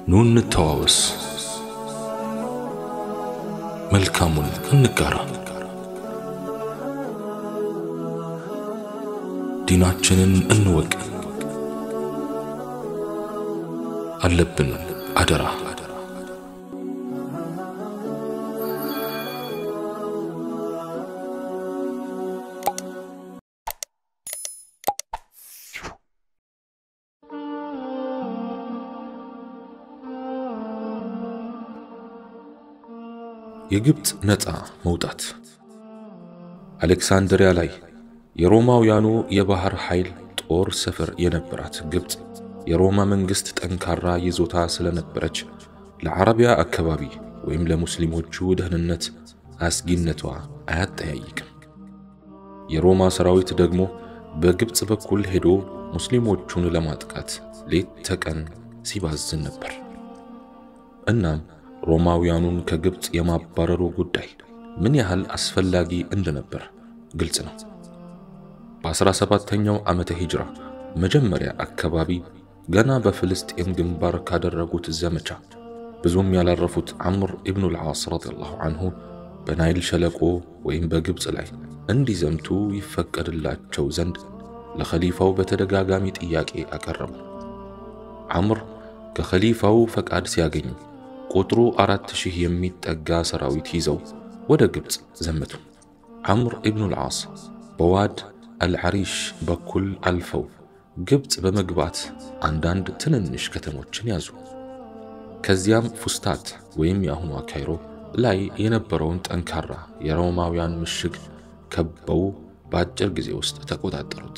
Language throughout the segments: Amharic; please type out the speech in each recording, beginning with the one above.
ኑ እንተዋወስ፣ መልካሙን እንጋራ፣ ዲናችንን እንወቅ። አለብን አደራ የግብፅ ነፃ መውጣት። አሌክሳንድሪያ ላይ የሮማውያኑ የባህር ኃይል ጦር ሰፈር የነበራት ግብፅ የሮማ መንግሥት ጠንካራ ይዞታ ስለነበረች ለዓረቢያ አካባቢ ወይም ለሙስሊሞቹ ደህንነት አስጊነቷ አያጠያይቅም። የሮማ ሰራዊት ደግሞ በግብፅ በኩል ሄዶ ሙስሊሞቹን ለማጥቃት ሌት ተቀን ሲባዝን ነበር። እናም ሮማውያኑን ከግብፅ የማባረሩ ጉዳይ ምን ያህል አስፈላጊ እንደነበር ግልጽ ነው። በ17ኛው ዓመተ ሂጅራ መጀመሪያ አካባቢ ገና በፍልስጤም ግንባር ካደረጉት ዘመቻ ብዙም ያላረፉት ዐምር ኢብኑ ልዓስ ረዲየላሁ ዐንሁ በናይል ሸለቆ ወይም በግብፅ ላይ እንዲዘምቱ ይፈቀድላቸው ዘንድ ለኸሊፋው በተደጋጋሚ ጥያቄ አቀረቡ። ዐምር ከኸሊፋው ፈቃድ ሲያገኙ ቁጥሩ አራት ሺህ የሚጠጋ ሰራዊት ይዘው ወደ ግብፅ ዘመቱ። ዐምር ኢብኑ ልዓስ በዋድ አልዓሪሽ በኩል አልፈው ግብፅ በመግባት አንዳንድ ትንንሽ ከተሞችን ያዙ። ከዚያም ፉስታት ወይም የአሁኗ ካይሮ ላይ የነበረውን ጠንካራ የሮማውያን ምሽግ ከበው በአጭር ጊዜ ውስጥ ተቆጣጠሩት።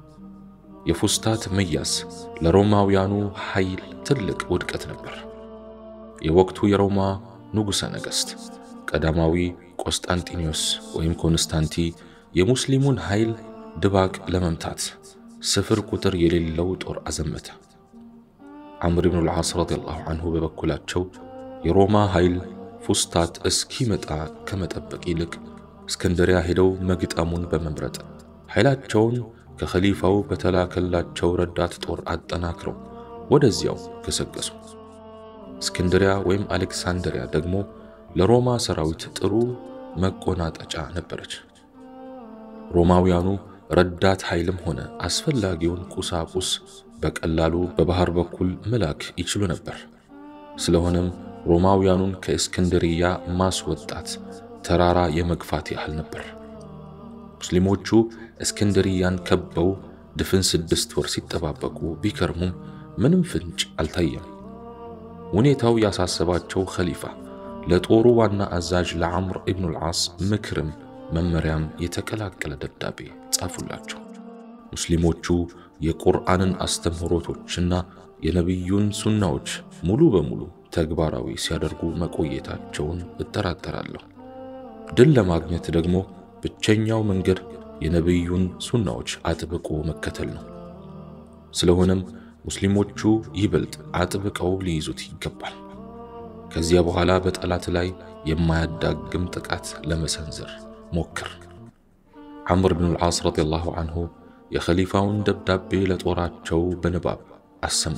የፉስታት መያዝ ለሮማውያኑ ኃይል ትልቅ ውድቀት ነበር። የወቅቱ የሮማ ንጉሠ ነገሥት ቀዳማዊ ቆስጣንጢኖስ ወይም ኮንስታንቲ የሙስሊሙን ኃይል ድባቅ ለመምታት ስፍር ቁጥር የሌለው ጦር አዘመተ። ዐምር ብኑ ልዓስ ረዲየላሁ ዐንሁ በበኩላቸው የሮማ ኃይል ፉስታት እስኪመጣ ከመጠበቅ ይልቅ እስክንድሪያ ሄደው መግጠሙን በመምረጥ ኃይላቸውን ከኸሊፋው በተላከላቸው ረዳት ጦር አጠናክረው ወደዚያው ገሰገሱ። እስክንድሪያ ወይም አሌክሳንድሪያ ደግሞ ለሮማ ሰራዊት ጥሩ መቆናጠጫ ነበረች። ሮማውያኑ ረዳት ኃይልም ሆነ አስፈላጊውን ቁሳቁስ በቀላሉ በባህር በኩል መላክ ይችሉ ነበር። ስለሆነም ሮማውያኑን ከእስክንድርያ ማስወጣት ተራራ የመግፋት ያህል ነበር። ሙስሊሞቹ እስክንድርያን ከበው ድፍን ስድስት ወር ሲጠባበቁ ቢከርሙም ምንም ፍንጭ አልታየም። ሁኔታው ያሳሰባቸው ኸሊፋ ለጦሩ ዋና አዛዥ ለዐምር ኢብኑ ልዓስ ምክርም መመሪያም የተቀላቀለ ደብዳቤ ጻፉላቸው። ሙስሊሞቹ የቁርአንን አስተምህሮቶችና የነቢዩን ሱናዎች ሙሉ በሙሉ ተግባራዊ ሲያደርጉ መቆየታቸውን እጠራጠራለሁ። ድል ለማግኘት ደግሞ ብቸኛው መንገድ የነቢዩን ሱናዎች አጥብቆ መከተል ነው። ስለሆነም ሙስሊሞቹ ይበልጥ አጥብቀው ሊይዙት ይገባል። ከዚያ በኋላ በጠላት ላይ የማያዳግም ጥቃት ለመሰንዘር ሞክር። ዐምር ብኑ ልዓስ ረዲየላሁ ዐንሁ የኸሊፋውን ደብዳቤ ለጦራቸው በንባብ አሰሙ።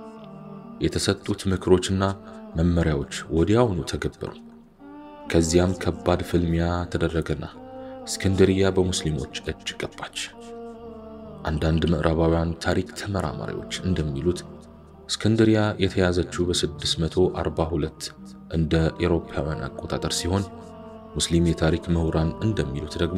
የተሰጡት ምክሮችና መመሪያዎች ወዲያውኑ ተገበሩ። ከዚያም ከባድ ፍልሚያ ተደረገና እስክንድርያ በሙስሊሞች እጅ ገባች። አንዳንድ ምዕራባውያን ታሪክ ተመራማሪዎች እንደሚሉት እስክንድሪያ የተያዘችው በ642 እንደ ኤሮፓውያን አቆጣጠር ሲሆን ሙስሊም የታሪክ ምሁራን እንደሚሉት ደግሞ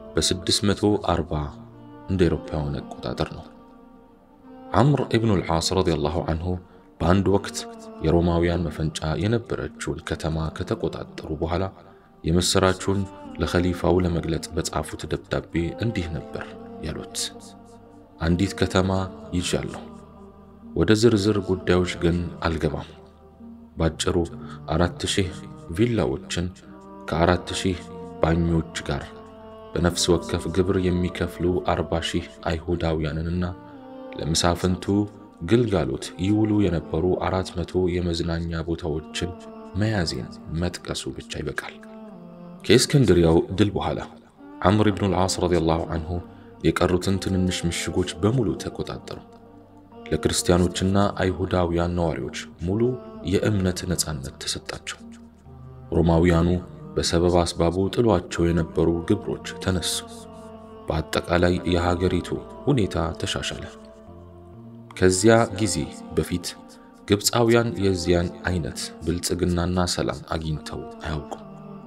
በ640 እንደ ኤሮፓውያን አቆጣጠር ነው። ዐምር ኢብኑ ልዓስ ረዲየላሁ ዐንሁ በአንድ ወቅት የሮማውያን መፈንጫ የነበረችውን ከተማ ከተቆጣጠሩ በኋላ የምሥራቹን ለኸሊፋው ለመግለጽ በጻፉት ደብዳቤ እንዲህ ነበር ያሉት። አንዲት ከተማ ይዣለሁ፣ ወደ ዝርዝር ጉዳዮች ግን አልገባም። ባጭሩ አራት ሺህ ቪላዎችን ከአራት ሺህ ባኞች ጋር በነፍስ ወከፍ ግብር የሚከፍሉ አርባ ሺህ አይሁዳውያንንና ለመሳፍንቱ ግልጋሎት ይውሉ የነበሩ አራት መቶ የመዝናኛ ቦታዎችን መያዜን መጥቀሱ ብቻ ይበቃል። ከእስክንድሪያው ድል በኋላ ዐምር ብኑ ልዓስ ረዲየላሁ ዐንሁ የቀሩትን ትንንሽ ምሽጎች በሙሉ ተቆጣጠሩ። ለክርስቲያኖችና አይሁዳውያን ነዋሪዎች ሙሉ የእምነት ነፃነት ተሰጣቸው። ሮማውያኑ በሰበብ አስባቡ ጥሏቸው የነበሩ ግብሮች ተነሱ። በአጠቃላይ የሀገሪቱ ሁኔታ ተሻሻለ። ከዚያ ጊዜ በፊት ግብፃውያን የዚያን አይነት ብልጽግናና ሰላም አግኝተው አያውቁም።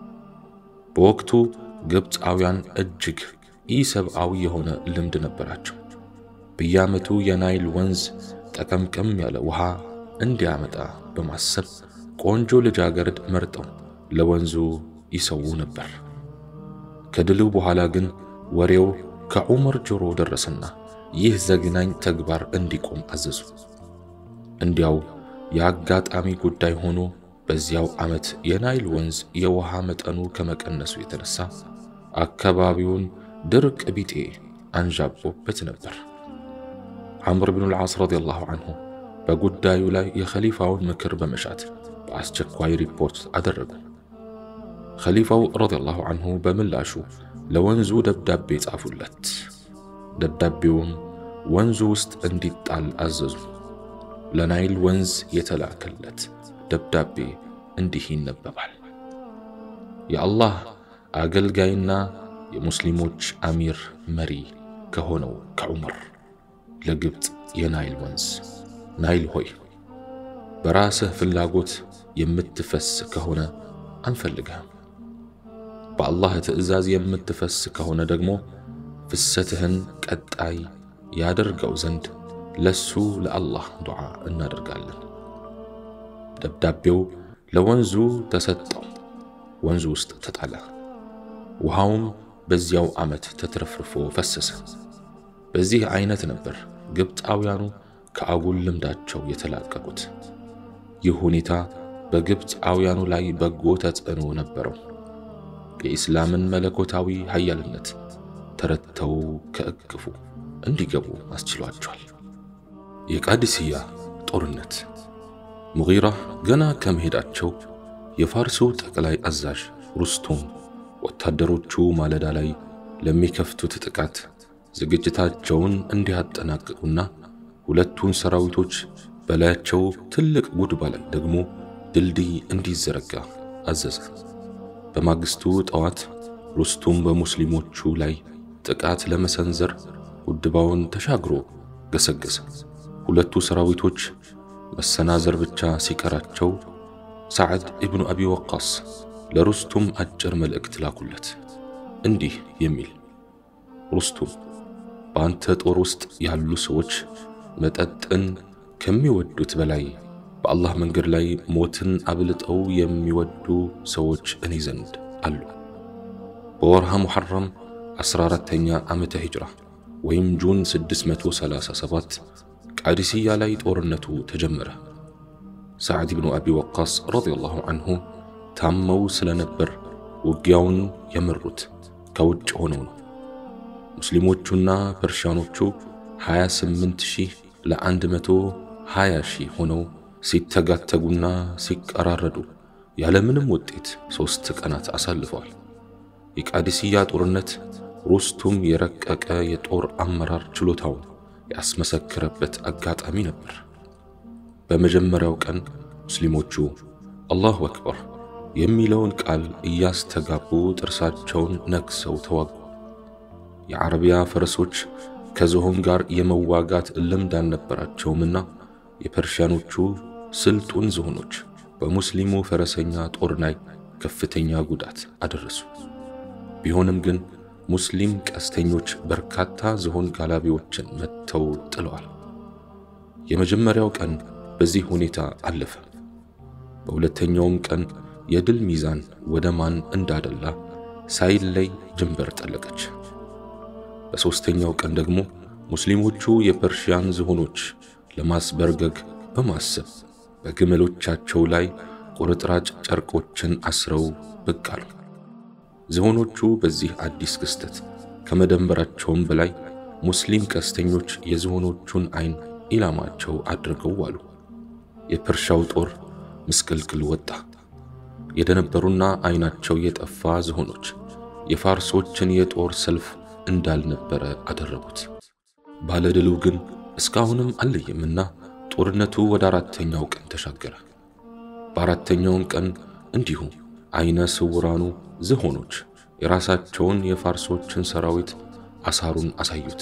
በወቅቱ ግብፃውያን እጅግ ኢሰብአዊ የሆነ ልምድ ነበራቸው። በየዓመቱ የናይል ወንዝ ጠቀምቀም ያለ ውሃ እንዲያመጣ በማሰብ ቆንጆ ልጃገረድ መርጠው ለወንዙ ይሰዉ ነበር። ከድሉ በኋላ ግን ወሬው ከዑመር ጆሮ ደረሰና ይህ ዘግናኝ ተግባር እንዲቆም አዘዙ። እንዲያው የአጋጣሚ ጉዳይ ሆኖ በዚያው ዓመት የናይል ወንዝ የውሃ መጠኑ ከመቀነሱ የተነሳ አካባቢውን ድርቅ ቢጤ አንዣቦበት ነበር። ዐምር ብኑ ልዓስ ረዲየላሁ ዐንሁ በጉዳዩ ላይ የኸሊፋውን ምክር በመሻት በአስቸኳይ ሪፖርት አደረጉ። ኸሊፋው ረዲየላሁ ዐንሁ በምላሹ ለወንዙ ደብዳቤ ጻፉለት። ደብዳቤውም ወንዙ ውስጥ እንዲጣል አዘዙ። ለናይል ወንዝ የተላከለት ደብዳቤ እንዲህ ይነበባል። የአላህ አገልጋይና የሙስሊሞች አሚር መሪ ከሆነው ከዑመር ለግብፅ የናይል ወንዝ ናይል ሆይ በራስህ ፍላጎት የምትፈስ ከሆነ አንፈልግህም። በአላህ ትዕዛዝ የምትፈስ ከሆነ ደግሞ ፍሰትህን ቀጣይ ያደርገው ዘንድ ለሱ ለአላህ ዱዓ እናደርጋለን። ደብዳቤው ለወንዙ ተሰጠው። ወንዙ ውስጥ ተጣለ። ውሃውም በዚያው ዓመት ተትረፍርፎ ፈሰሰ። በዚህ አይነት ነበር ግብፃውያኑ ከአጉል ልምዳቸው የተላቀቁት። ይህ ሁኔታ በግብፃውያኑ ላይ በጎ ተጽዕኖ ነበረው። የኢስላምን መለኮታዊ ኃያልነት ተረድተው ከእቅፉ እንዲገቡ አስችሏቸዋል። የቃዲስያ ጦርነት ሙጊራ ገና ከመሄዳቸው የፋርሱ ጠቅላይ አዛዥ ሩስቱም ወታደሮቹ ማለዳ ላይ ለሚከፍቱት ጥቃት ዝግጅታቸውን እንዲያጠናቅቁና ሁለቱን ሰራዊቶች በላያቸው ትልቅ ጉድባ ላይ ደግሞ ድልድይ እንዲዘረጋ አዘዘ። በማግስቱ ጠዋት ሩስቱም በሙስሊሞቹ ላይ ጥቃት ለመሰንዘር ጉድባውን ተሻግሮ ገሰገሰ። ሁለቱ ሰራዊቶች መሰናዘር ብቻ ሲቀራቸው ሰዓድ ኢብኑ አቢ ወቃስ ለሩስቱም አጭር መልእክት ላኩለት እንዲህ የሚል ሩስቱም በአንተ ጦር ውስጥ ያሉ ሰዎች መጠጥን ከሚወዱት በላይ በአላህ መንገድ ላይ ሞትን አብልጠው የሚወዱ ሰዎች እኔ ዘንድ አሉ። በወርሃ ሙሐረም 14ተኛ ዓመተ ሂጅራ ወይም ጁን 637 ቃዲስያ ላይ ጦርነቱ ተጀመረ። ሰዓድ ብኑ አቢ ወቃስ ረዲየላሁ ዐንሁ ታመው ስለነበር ውጊያውን የመሩት ከውጭ ሆነው ነው። ሙስሊሞቹና ፐርሻኖቹ 28 ሺህ ለ120 ሺህ ሆነው ሲተጋተጉና ሲቀራረዱ ያለምንም ውጤት ሦስት ቀናት አሳልፈዋል። የቃዲስያ ጦርነት ሩስቱም የረቀቀ የጦር አመራር ችሎታውን ያስመሰክረበት አጋጣሚ ነበር። በመጀመሪያው ቀን ሙስሊሞቹ አላሁ አክበር የሚለውን ቃል እያስተጋቡ ጥርሳቸውን ነክሰው ተዋጉ። የዓረቢያ ፈረሶች ከዝሆን ጋር የመዋጋት ልምድ አልነበራቸውምና የፐርሺያኖቹ ስልጡን ዝሆኖች በሙስሊሙ ፈረሰኛ ጦር ላይ ከፍተኛ ጉዳት አደረሱ። ቢሆንም ግን ሙስሊም ቀስተኞች በርካታ ዝሆን ጋላቢዎችን መትተው ጥለዋል። የመጀመሪያው ቀን በዚህ ሁኔታ አለፈ። በሁለተኛውም ቀን የድል ሚዛን ወደ ማን እንዳደላ ሳይለይ ጅንበር ጠለቀች። በሦስተኛው ቀን ደግሞ ሙስሊሞቹ የፐርሺያን ዝሆኖች ለማስበርገግ በማሰብ በግመሎቻቸው ላይ ቁርጥራጭ ጨርቆችን አስረው ብቅ አሉ። ዝሆኖቹ በዚህ አዲስ ክስተት ከመደንበራቸውም በላይ ሙስሊም ቀስተኞች የዝሆኖቹን ዓይን ኢላማቸው አድርገው ዋሉ። የፐርሻው ጦር ምስቅልቅል ወጣ። የደነበሩና ዓይናቸው የጠፋ ዝሆኖች የፋርሶችን የጦር ሰልፍ እንዳልነበረ አደረጉት። ባለድሉ ግን እስካሁንም አልለየምና ጦርነቱ ወደ አራተኛው ቀን ተሻገረ። በአራተኛውም ቀን እንዲሁ አይነ ስውራኑ ዝሆኖች የራሳቸውን የፋርሶችን ሰራዊት አሳሩን አሳዩት።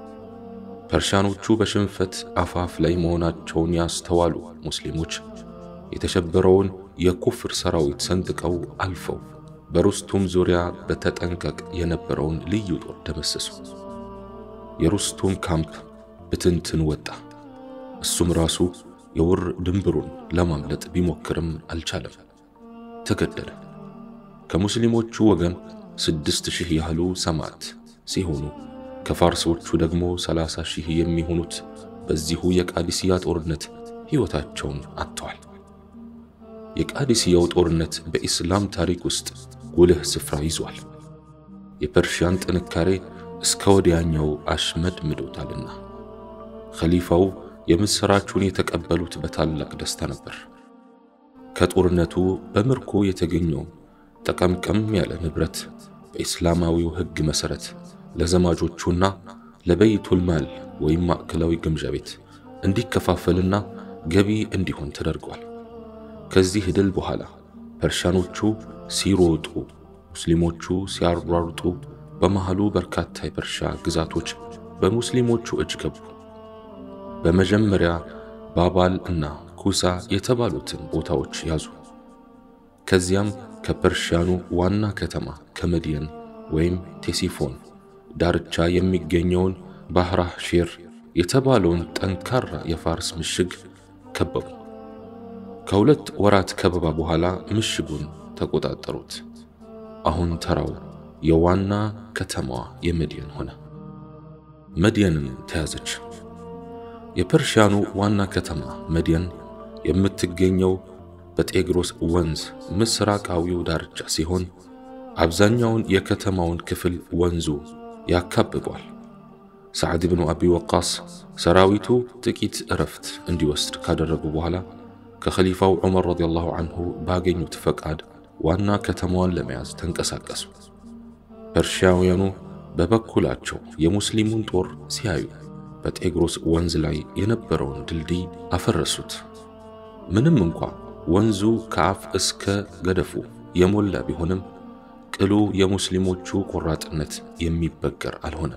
ፐርሻኖቹ በሽንፈት አፋፍ ላይ መሆናቸውን ያስተዋሉ ሙስሊሞች የተሸበረውን የኩፍር ሰራዊት ሰንጥቀው አልፈው በሩስቱም ዙሪያ በተጠንቀቅ የነበረውን ልዩ ጦር ደመሰሱ። የሩስቱም ካምፕ ብትንትን ወጣ። እሱም ራሱ የውር ድንብሩን ለማምለጥ ቢሞክርም አልቻለም፣ ተገደለ። ከሙስሊሞቹ ወገን ስድስት ሺህ ያህሉ ሰማዕት ሲሆኑ ከፋርሶቹ ደግሞ ሰላሳ ሺህ የሚሆኑት በዚሁ የቃዲስያ ጦርነት ሕይወታቸውን አጥተዋል። የቃዲስያው ጦርነት በኢስላም ታሪክ ውስጥ ጉልህ ስፍራ ይዟል። የፐርሺያን ጥንካሬ እስከ ወዲያኛው አሽመድምዶታልና ኸሊፋው የምሥራቹን የተቀበሉት በታላቅ ደስታ ነበር። ከጦርነቱ በምርኮ የተገኘው ጠቀምቀም ያለ ንብረት በኢስላማዊው ሕግ መሠረት ለዘማጆቹና ለበይቱል ማል ወይም ማዕከላዊ ግምጃ ቤት እንዲከፋፈልና ገቢ እንዲሆን ተደርጓል። ከዚህ ድል በኋላ ፐርሻኖቹ ሲሮጡ፣ ሙስሊሞቹ ሲያሯሩጡ፣ በመሃሉ በርካታ የፐርሻ ግዛቶች በሙስሊሞቹ እጅ ገቡ። በመጀመሪያ ባባል እና ኩሳ የተባሉትን ቦታዎች ያዙ። ከዚያም ከፐርሺያኑ ዋና ከተማ ከመድየን ወይም ቴሲፎን ዳርቻ የሚገኘውን ባህራህ ሼር የተባለውን ጠንካራ የፋርስ ምሽግ ከበቡ። ከሁለት ወራት ከበባ በኋላ ምሽጉን ተቆጣጠሩት። አሁን ተራው የዋና ከተማዋ የመድየን ሆነ። መድየንም ተያዘች። የፐርሺያኑ ዋና ከተማ መድየን የምትገኘው በጤግሮስ ወንዝ ምስራቃዊው ዳርቻ ሲሆን አብዛኛውን የከተማውን ክፍል ወንዙ ያካብቧል። ሰዓድ ብኑ አቢ ወቃስ ሰራዊቱ ጥቂት እረፍት እንዲወስድ ካደረጉ በኋላ ከኸሊፋው ዑመር ረዲየላሁ አንሁ ባገኙት ፈቃድ ዋና ከተማዋን ለመያዝ ተንቀሳቀሱ። ፐርሺያውያኑ በበኩላቸው የሙስሊሙን ጦር ሲያዩ በጤግሮስ ወንዝ ላይ የነበረውን ድልድይ አፈረሱት። ምንም እንኳ ወንዙ ከአፍ እስከ ገደፉ የሞላ ቢሆንም ቅሉ የሙስሊሞቹ ቆራጥነት የሚበገር አልሆነም።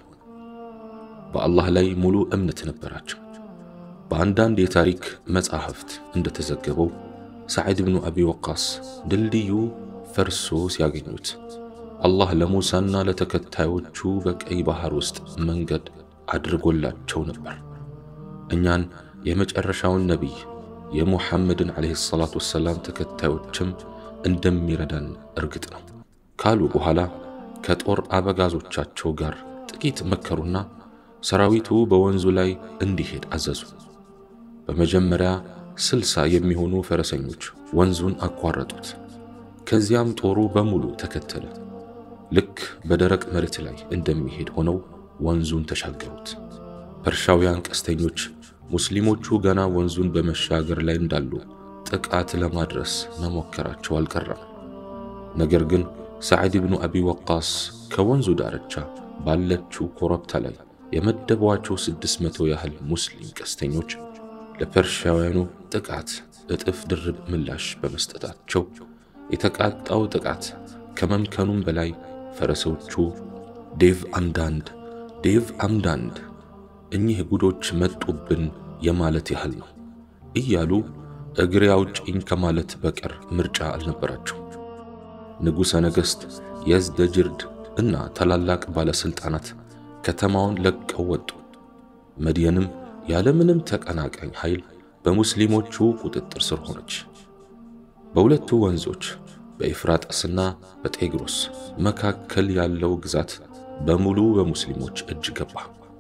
በአላህ ላይ ሙሉ እምነት ነበራቸው። በአንዳንድ የታሪክ መጻሕፍት እንደተዘገበው ሰዒድ ብኑ አቢ ወቃስ ድልድዩ ፈርሶ ሲያገኙት አላህ ለሙሳና ለተከታዮቹ በቀይ ባህር ውስጥ መንገድ አድርጎላቸው ነበር። እኛን የመጨረሻውን ነቢይ የሙሐመድን ዓለይሂ ሰላቱ ወሰላም ተከታዮችም እንደሚረዳን እርግጥ ነው ካሉ በኋላ ከጦር አበጋዞቻቸው ጋር ጥቂት መከሩና ሰራዊቱ በወንዙ ላይ እንዲሄድ አዘዙ። በመጀመሪያ ስልሳ የሚሆኑ ፈረሰኞች ወንዙን አቋረጡት። ከዚያም ጦሩ በሙሉ ተከተለ። ልክ በደረቅ መሬት ላይ እንደሚሄድ ሆነው ወንዙን ተሻገሩት። ፐርሻውያን ቀስተኞች ሙስሊሞቹ ገና ወንዙን በመሻገር ላይ እንዳሉ ጥቃት ለማድረስ መሞከራቸው አልቀረም። ነገር ግን ሰዓድ ብኑ አቢ ወቃስ ከወንዙ ዳርቻ ባለችው ኮረብታ ላይ የመደቧቸው ስድስት መቶ ያህል ሙስሊም ቀስተኞች ለፐርሺያውያኑ ጥቃት እጥፍ ድርብ ምላሽ በመስጠታቸው የተቃጣው ጥቃት ከመምከኑም በላይ ፈረሶቹ ዴቭ አምዳንድ ዴቭ አምዳንድ እኚህ ጉዶች መጡብን የማለት ያህል ነው እያሉ እግሬ አውጭኝ ከማለት በቀር ምርጫ አልነበራቸው። ንጉሠ ነገሥት የዝደጅርድ እና ታላላቅ ባለሥልጣናት ከተማውን ለቀው ወጡ። መድየንም ያለምንም ተቀናቃኝ ኃይል በሙስሊሞቹ ቁጥጥር ስር ሆነች። በሁለቱ ወንዞች በኤፍራጥስና በጤግሮስ መካከል ያለው ግዛት በሙሉ በሙስሊሞች እጅ ገባ።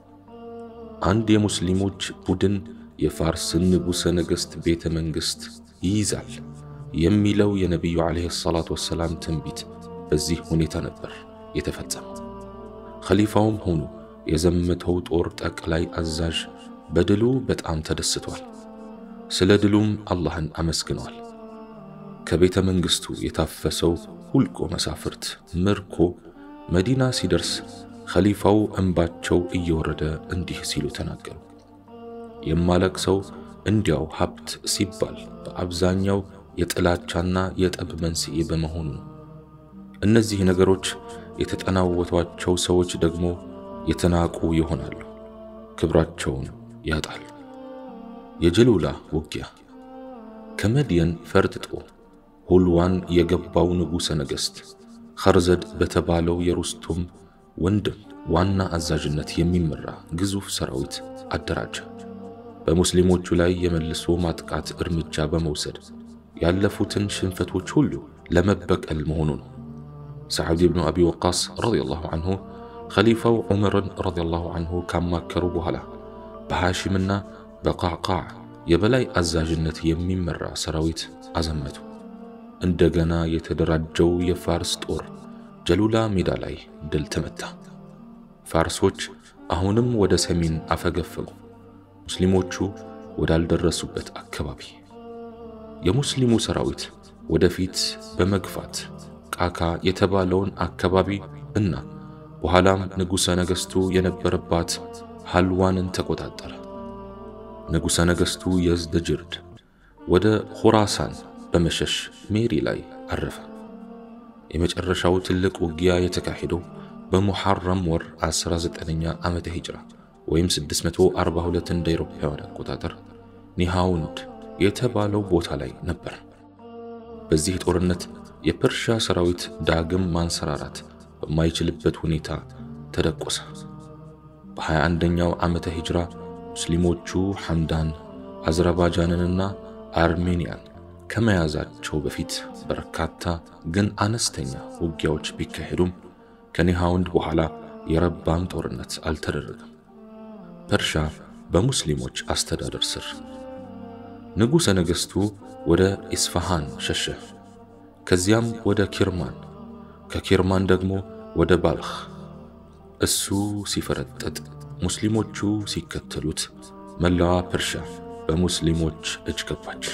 አንድ የሙስሊሞች ቡድን የፋርስን ንጉሠ ነገሥት ቤተ መንግሥት ይይዛል የሚለው የነቢዩ ዓለይሂ ሰላቱ ወሰላም ትንቢት በዚህ ሁኔታ ነበር የተፈጸመው። ኸሊፋውም ሆኑ የዘመተው ጦር ጠቅላይ አዛዥ በድሉ በጣም ተደስቷል። ስለ ድሉም አላህን አመስግነዋል። ከቤተ መንግሥቱ የታፈሰው ሁልቆ መሳፍርት ምርኮ መዲና ሲደርስ ኸሊፋው እንባቸው እየወረደ እንዲህ ሲሉ ተናገሩ። የማለቅሰው እንዲያው ሀብት ሲባል በአብዛኛው የጥላቻና የጠብ መንስኤ በመሆኑ ነው። እነዚህ ነገሮች የተጠናወቷቸው ሰዎች ደግሞ የተናቁ ይሆናሉ፣ ክብራቸውን ያጣሉ። የጀሉላ ውጊያ ከመድየን ፈርጥጦ ሁልዋን የገባው ንጉሠ ነገሥት ኸርዘድ በተባለው የሩስቱም ወንድም ዋና አዛዥነት የሚመራ ግዙፍ ሰራዊት አደራጀ። በሙስሊሞቹ ላይ የመልሶ ማጥቃት እርምጃ በመውሰድ ያለፉትን ሽንፈቶች ሁሉ ለመበቀል መሆኑ ነው። ሰዓድ ብኑ አቢ ወቃስ ረዲየላሁ አንሁ ኸሊፋው ዑመርን ረዲየላሁ አንሁ ካማከሩ በኋላ በሐሺምና በቃዕቃዕ የበላይ አዛዥነት የሚመራ ሰራዊት አዘመቱ። እንደገና የተደራጀው የፋርስ ጦር ጀሉላ ሜዳ ላይ ድል ተመታ። ፋርሶች አሁንም ወደ ሰሜን አፈገፈጉ፣ ሙስሊሞቹ ወዳልደረሱበት አካባቢ። የሙስሊሙ ሰራዊት ወደፊት በመግፋት ቃካ የተባለውን አካባቢ እና በኋላም ንጉሠ ነገሥቱ የነበረባት ሃልዋንን ተቆጣጠረ። ንጉሠ ነገሥቱ የዝደጅርድ ወደ ኹራሳን በመሸሽ ሜሪ ላይ አረፈ። የመጨረሻው ትልቅ ውጊያ የተካሄደው በሙሐረም ወር 19ኛ ዓመተ ሂጅራ ወይም 642 እንደ አውሮፓውያን አቆጣጠር ኒሃውንድ የተባለው ቦታ ላይ ነበር። በዚህ ጦርነት የፐርሻ ሰራዊት ዳግም ማንሰራራት በማይችልበት ሁኔታ ተደቆሰ። በ21ኛው ዓመተ ሂጅራ ሙስሊሞቹ ሐምዳን አዘርባጃንንና አርሜንያን ከመያዛቸው በፊት በርካታ ግን አነስተኛ ውጊያዎች ቢካሄዱም ከኒሃውንድ በኋላ የረባም ጦርነት አልተደረገም። ፐርሻ በሙስሊሞች አስተዳደር ስር። ንጉሠ ነገሥቱ ወደ ኢስፋሃን ሸሸ። ከዚያም ወደ ኪርማን፣ ከኪርማን ደግሞ ወደ ባልኽ። እሱ ሲፈረጠጥ ሙስሊሞቹ ሲከተሉት መላዋ ፐርሻ በሙስሊሞች እጅ ገባች።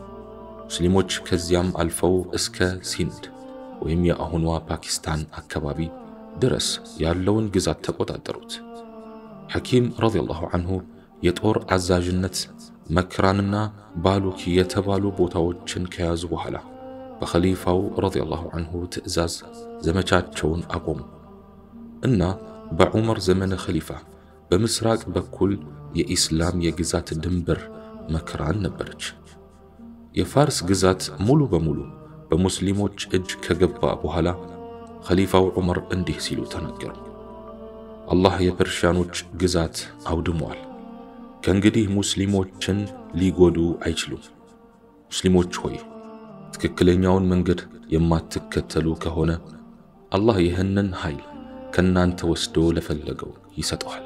ሙስሊሞች ከዚያም አልፈው እስከ ሲንድ ወይም የአሁኗ ፓኪስታን አካባቢ ድረስ ያለውን ግዛት ተቆጣጠሩት። ሐኪም ረዲየላሁ አንሁ የጦር አዛዥነት መክራንና ባሉኪ የተባሉ ቦታዎችን ከያዙ በኋላ በኸሊፋው ረዲየላሁ አንሁ ትዕዛዝ ዘመቻቸውን አቆሙ እና በዑመር ዘመነ ኸሊፋ በምስራቅ በኩል የኢስላም የግዛት ድንበር መክራን ነበረች። የፋርስ ግዛት ሙሉ በሙሉ በሙስሊሞች እጅ ከገባ በኋላ ኸሊፋው ዑመር እንዲህ ሲሉ ተናገሩ። አላህ የፐርሺያኖች ግዛት አውድሟል። ከእንግዲህ ሙስሊሞችን ሊጎዱ አይችሉም። ሙስሊሞች ሆይ ትክክለኛውን መንገድ የማትከተሉ ከሆነ አላህ ይህንን ኃይል ከእናንተ ወስዶ ለፈለገው ይሰጠዋል።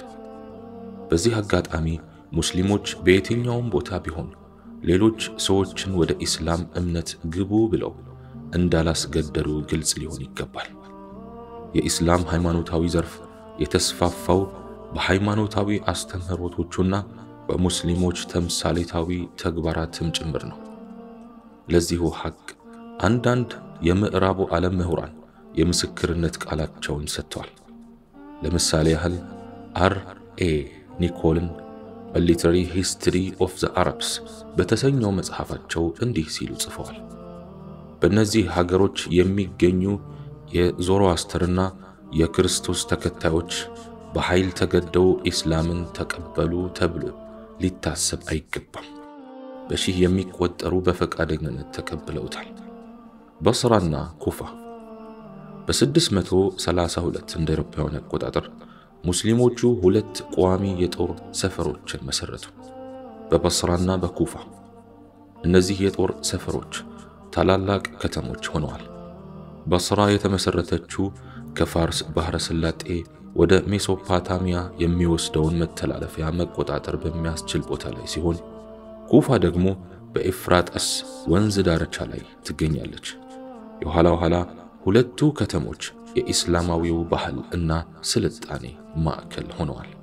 በዚህ አጋጣሚ ሙስሊሞች በየትኛውም ቦታ ቢሆን ሌሎች ሰዎችን ወደ ኢስላም እምነት ግቡ ብለው እንዳላስገደዱ ግልጽ ሊሆን ይገባል። የኢስላም ሃይማኖታዊ ዘርፍ የተስፋፋው በሃይማኖታዊ አስተምህሮቶቹና በሙስሊሞች ተምሳሌታዊ ተግባራትም ጭምር ነው። ለዚሁ ሐቅ አንዳንድ የምዕራቡ ዓለም ምሁራን የምስክርነት ቃላቸውን ሰጥተዋል። ለምሳሌ ያህል አር ኤ ኒኮልን ሊተራሪ ሂስትሪ ኦፍ ዘ አረብስ በተሰኘው መጽሐፋቸው እንዲህ ሲሉ ጽፈዋል። በእነዚህ ሀገሮች የሚገኙ የዞሮአስተርና የክርስቶስ ተከታዮች በኃይል ተገደው ኢስላምን ተቀበሉ ተብሎ ሊታሰብ አይገባም። በሺህ የሚቆጠሩ በፈቃደኝነት ተቀብለውታል። በስራና ኩፋ በ632 እንደ አውሮፓውያን አቆጣጠር ሙስሊሞቹ ሁለት ቋሚ የጦር ሰፈሮችን መሰረቱ፣ በበስራና በኩፋ። እነዚህ የጦር ሰፈሮች ታላላቅ ከተሞች ሆነዋል። በስራ የተመሰረተችው ከፋርስ ባህረ ሰላጤ ወደ ሜሶፓታሚያ የሚወስደውን መተላለፊያ መቆጣጠር በሚያስችል ቦታ ላይ ሲሆን ኩፋ ደግሞ በኤፍራጠስ ወንዝ ዳርቻ ላይ ትገኛለች። የኋላ ኋላ ሁለቱ ከተሞች የኢስላማዊው ባህል እና ስልጣኔ ማዕከል ሆነዋል።